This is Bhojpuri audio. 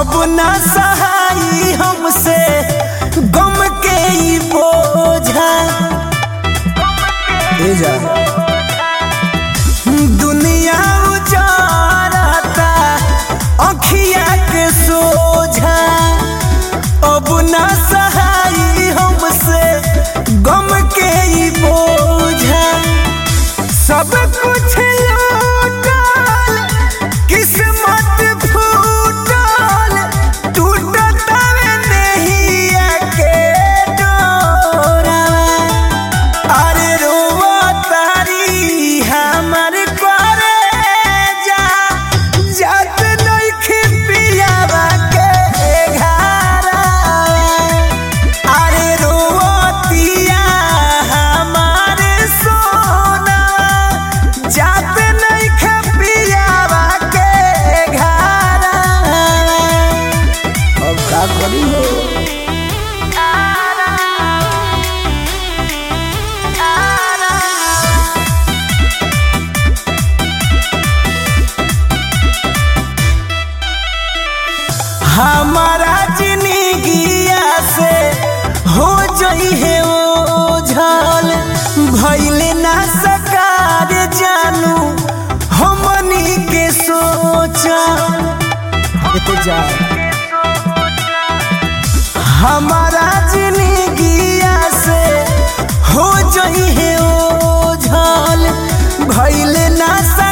अब ना सहाई हमसे गम के ई बोझा ए जा दुनिया उजारता अखिया के सोझा अब ना सहाई हमसे गम के ई बोझा सब कुछ लूटल किस्मत फूटल टूटत नहिया के डोरा अरे रोवा तारी हमर करे जा जात नइखे पियावा के घारा अरे रोतिया हमार सोना जात नइखे पियावा के घारा अब का करी हो हमारा जिंदगिया से हो जई है ओ झल भइले ना सकार जानू हमनी के सोचा जा हमारा जिंदगिया से हो जई है ओ झल भइले ना सकार